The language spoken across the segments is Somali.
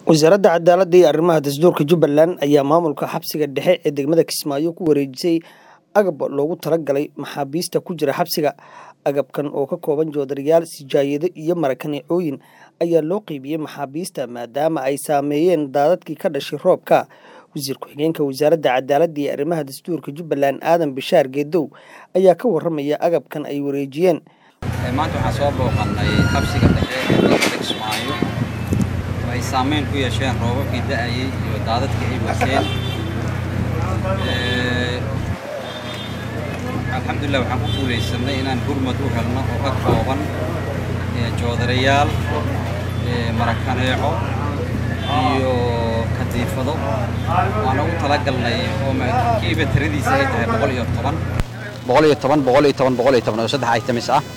wasaaradda cadaaladda iyo arrimaha dastuurka jubbaland ayaa maamulka xabsiga dhexe ee degmada kismaayo ku wareejisay agab loogu talagalay maxaabiista ku jira xabsiga agabkan oo ka kooban joodarayaal sijaayado iyo marakaneecooyin ayaa loo qeybiyey maxaabiista maadaama ay saameeyeen daadadkii ka dhashay roobka wasiir ku-xigeenka wasaaradda cadaaladda iyo arrimaha dastuurka jubbaland aadan bishaar geedow ayaa ka waramaya agabkan ay wareejiyeen maanta waxaan soo booqannay xabsiga dhexe ee degmada kismaayo oo ay saameyn ku yeesheen roobabkii da'ayey iyo daadadkii ay wateen alxamdulilah waxaan ku guulaysanay inaan gurmad u helno oo ka kooban joodarayaal marakaneeco iyo kadiifado waan ugu talagalnay oo kiiba tiradiisa ay tahay boqol iyo toban boqol iyo toban boqol iyo toban boqol iyo toban oo saddex items ah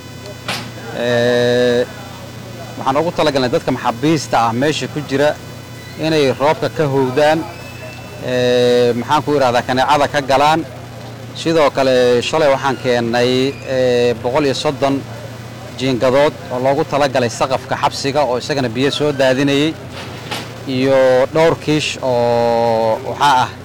waxaan ugu talagalnay dadka maxaabiista ah meesha ku jira inay roobka ka howdaan maxaan ku idhahdaa kaneecada ka galaan sidoo kale shalay waxaan keennay boqol iyo soddon jiingadood oo loogu talagalay saqafka xabsiga oo isagana biyo soo daadinayey iyo dhowr kiish oo waxaa ah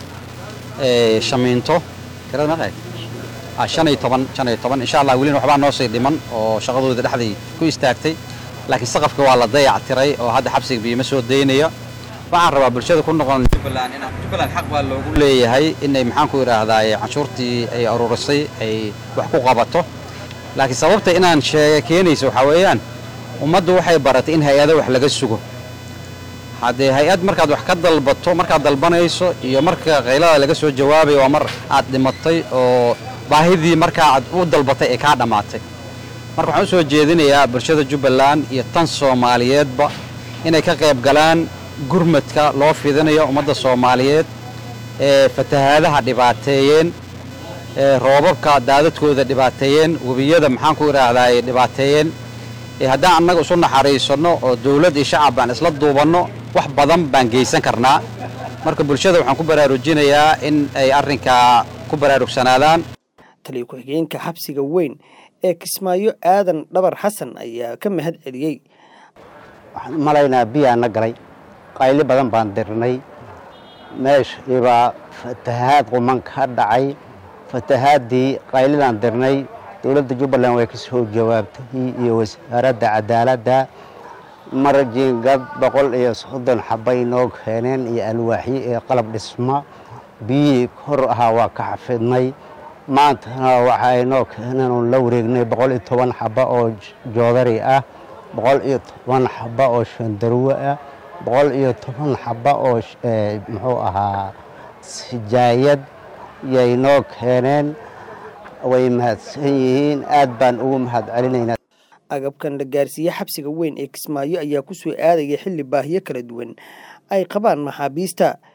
shamiinto tirada meeqay shan iyo toban shan iyo toban insha allah welina waxbaa noo sii dhiman oo shaqadooda dhexdii ku istaagtay laakiin saqafka waa la dayac tiray oo hadda xabsiga biyoma soo daynaya waxaan rabaa bulshada ku noqon jubbaland inaan jubbaland xaq baa loogu leeyahay inay maxaan ku idhaahdaa canshuurtii ay aruurisay ay wax ku qabato laakiin sababta inaan sheega keenaysa waxaa weeyaan ummaddu waxay baratay in hay-ado wax laga sugo haddee hay-ad markaad wax ka dalbato markaad dalbanayso iyo marka qaylada laga soo jawaabayo waa mar aad dhimatay oo baahidii markaa aad u dalbatay ee kaa dhammaatay marka waxaan u soo jeedinayaa bulshada jubbaland iyo tan soomaaliyeedba inay ka qayb galaan gurmadka loo fidinayo ummadda soomaaliyeed ee fatahaadaha dhibaateeyeen ee roobabka daadadkooda dhibaateeyeen webiyada maxaan ku idhaahdaa ay dhibaateeyeen ee haddaan annaga isu naxariisanno oo dawlad iyo shacab baan isla duubanno wax badan baan geysan karnaa marka bulshada waxaan ku baraarujinayaa in ay arrinkaa ku baraarugsanaadaan taliyo ku-xigeenka xabsiga weyn ee kismaayo aadan dhabar xasan ayaa ka mahad celiyey waxaan u malaynaa biyaana galay qayli badan baan dirnay meeshiibaa fatahaad quman ka dhacay fatahaaddii qaylidaan dirnay dowladda jubbaland way ka soo jawaabtay iyo wasaaradda cadaaladda mar jiingad boqol iyo soddon xabay noo keeneen iyo alwaaxyo iyo qalab dhisma biyihii kor ahaa waa ka xafidnay maantana waxa ay noo keeneen oon la wareegnay boqol iyo toban xaba oo joodari ah boqol iyo toban xaba oo shandarwe ah boqol iyo toban xaba oo muxuu ahaa sijaayad yay noo keeneen way mahadsan yihiin aad baan ugu mahad celinaynaa agabkan la gaarsiiye xabsiga weyn ee kismaayo ayaa ku soo aadaya xilli baahiyo kala duwan ay qabaan maxaabiista